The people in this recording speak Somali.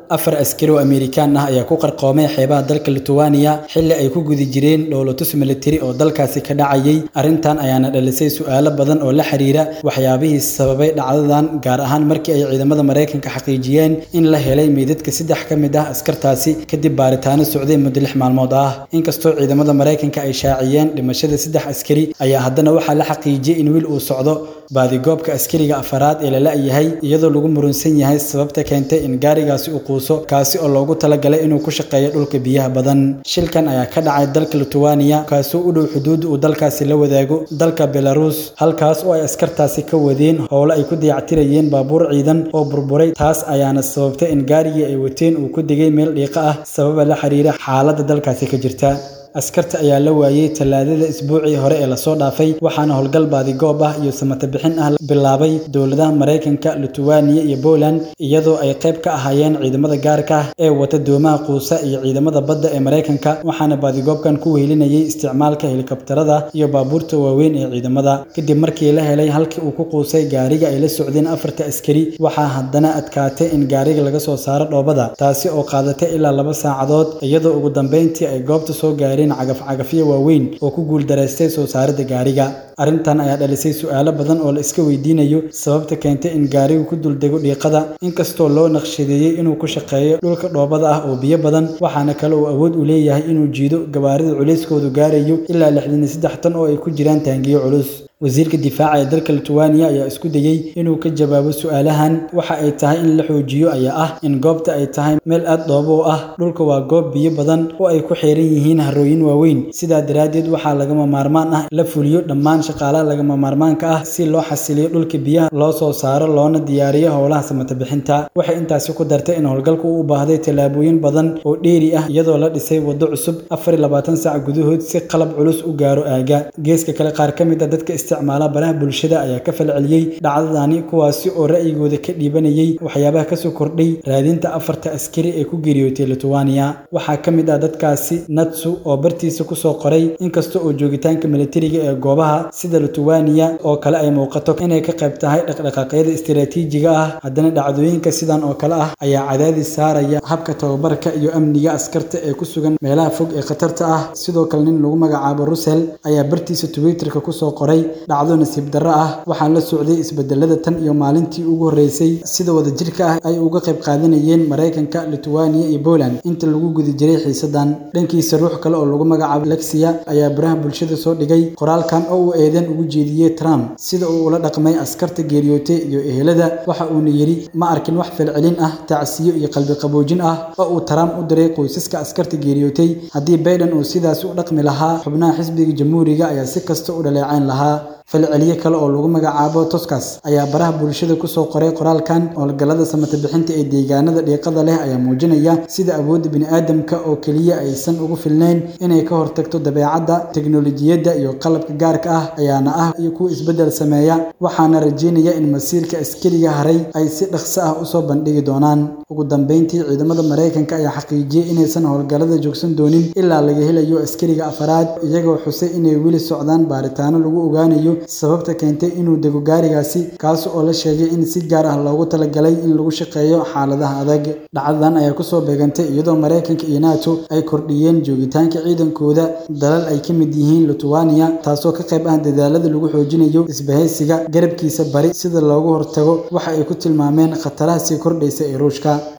afar askari oo Amerikaan ah ayaa ku qarqoomay xeebaha dalka Lithuania xilli ay ku gudi jireen dhoolatus military oo dalkaasi ka dhacayay arrintan ayaana dhalisay su'aalo badan oo la xiriira waxyaabihii sababay dhacdadan gaar ahaan markii ay ciidamada Mareykanka xaqiijiyeen in la helay meydadka saddex ka mid ah askartaasi kadib baaritaano socday muddo lix maalmood ah inkastoo ciidamada Mareykanka ay shaaciyeen dhimashada saddex askari ayaa haddana waxaa la xaqiijiyay in wiil uu socdo baadigoobka askariga afaraad ee la la'yahay iyadoo lagu murunsan yahay sababta keentay in gaarigaasi uu quuso kaasi oo loogu talagalay inuu ku shaqeeyo dhulka biyaha badan shilkan ayaa ka dhacay dalka Lithuania kaasoo u dhow xuduud uu dalkaasi la wadaago dalka Belarus halkaas oo ay askartaasi ka wadeen howlo ay ku dayactirayeen baabuur ciidan oo burburay taas ayaana sababtay in gaarigii ay wateen uu ku degay meel dhiiqa ah sababa la xiriira xaaladda dalkaasi ka jirta askarta ayaa la waayey talaadada isbuucii hore ee lasoo dhaafay waxaana howlgal baadigoob ah iyo samata bixin ah bilaabay dowladaha Mareykanka Lithuania iyo Poland iyadoo ay qayb ka ahaayeen ciidamada gaarka ah ee wata doomaha quusa iyo ciidamada badda ee Mareykanka waxaana baadigoobkan ku wehelinayay isticmaalka helikabtarada iyo baabuurta waaweyn ee ciidamada kadib markii la helay halkii uu ku quusay gaariga ay la socdeen afarta askari waxaa haddana adkaatay in gaariga laga soo saaro dhoobada taasi oo qaadatay ilaa laba saacadood iyadoo ugu dambeyntii ay goobta soo gaareen cagaf-cagafyo waaweyn oo ku guuldareystay soo saaridda gaariga arrintan ayaa dhalisay su'aalo badan oo la iska weydiinayo sababta keentay in gaarigu ku duldego dhiiqada inkastoo loo naqshadeeyey inuu ku shaqeeyo dhulka dhoobada ah oo biyo badan waxaana kale uu awood u leeyahay inuu jiido gawaarida culayskoodu gaarayo ilaa lixdan iyo saddex tan oo ay ku jiraan taangiyo culus wasiirka difaaca ee dalka Lithuania ayaa isku dayay inuu ka jawaabo su'aalahan waxa ay tahay in la xoojiyo ayaa ah in goobta ay tahay meel aad dhoobo ah dhulka waa goob biyo badan oo ay ku xeeran yihiin harooyin waaweyn sidaa daraaddeed waxaa lagama maarmaan ah la fuliyo dhammaan shaqaalaha lagama maarmaanka ah si loo xasiliyo dhulka biyaha loo soo saaro loona diyaariyo howlaha samata bixinta waxay intaasi ku dartay in howlgalku uu u baahday tallaabooyin badan oo dheeri ah iyadoo la dhisay waddo cusub afar iyo labaatan saac gudahood si qalab culus u gaaro aaga geeska kale qaar ka mid ah dadka isticmaala baraha bulshada ayaa ka falceliyey dhacdadani kuwaasi oo ra'yigooda ka dhiibanayay waxyaabaha kasoo kordhay raadinta afarta askari ee ku geeriyootay Lithuania waxaa ka mid ah dadkaasi Natsu oo bartiisa ku soo qoray inkasta oo joogitaanka militariga ee goobaha sida Lithuania oo kale ay muuqato inay ka qayb tahay dhaqdhaqaaqyada istiraatiijiga ah haddana dhacdooyinka sidan oo kale ah ayaa cadaadis saaraya habka tababarka iyo amniga askarta ee ku sugan meelaha fog ee khatarta ah sidoo kale nin lagu magacaabo Russell ayaa bartiisa Twitterka ku soo qoray dhacdo nasiib darro ah waxaa la socday isbedelada tan iyo maalintii ugu horreysay sida wadajirka ah ay uga qayb qaadanayeen Mareykanka Lithuania iyo Poland inta lagu guda jiray xiisadan dhankiisa ruux kale oo lagu magacaabo Lexia ayaa baraha bulshada soo dhigay qoraalkan oo uu eedan ugu jeediyey Trump sida uu ula dhaqmay askarta geeriyootay iyo ehelada waxa uuna yiri ma arkin wax falcelin ah tacsiyo iyo qalbi qaboojin ah oo uu Trump u diray qoysaska askarta geeriyootay haddii Biden uu sidaas u dhaqmi lahaa xubnaha xisbiga jamhuuriga ayaa si kasta u dhaleecayn lahaa falceliye kale oo lagu magacaabo Toscas ayaa baraha bulshada ku soo qoray qoraalkan howlgallada samata bixinta ee deegaanada dhiiqada leh ayaa muujinaya sida awoodda bini'aadamka oo keliya aysan ugu filnayn inay ka hortagto dabeecadda teknolojiyadda iyo qalabka gaarka ah ayaana ah iyo kuwa isbeddel sameeya waxaana rajeynaya in masiirka askariga haray ay si dhaqso ah usoo bandhigi doonaan ugu dambeyntii ciidamada Mareykanka ayaa xaqiijiyey inaysan howlgallada joogsan doonin ilaa laga helayo askariga afaraad iyagoo xusay inay weli socdaan baaritaano lagu ogaanayo sababta keentay inuu dego gaarigaasi kaas oo la sheegay in si gaar ah loogu talagalay in lagu shaqeeyo xaaladaha adag dhacdadan ayaa kusoo beegantay iyadoo Mareykanka iyo NATO ay kordhiyeen joogitaanka ciidankooda dalal ay ka mid yihiin Lithuania taasoo ka qayb ah dadaalada lagu xoojinayo isbahaysiga garabkiisa bari sida loogu hortago waxa ay ku tilmaameen khataraha sii kordhaysa ee Ruushka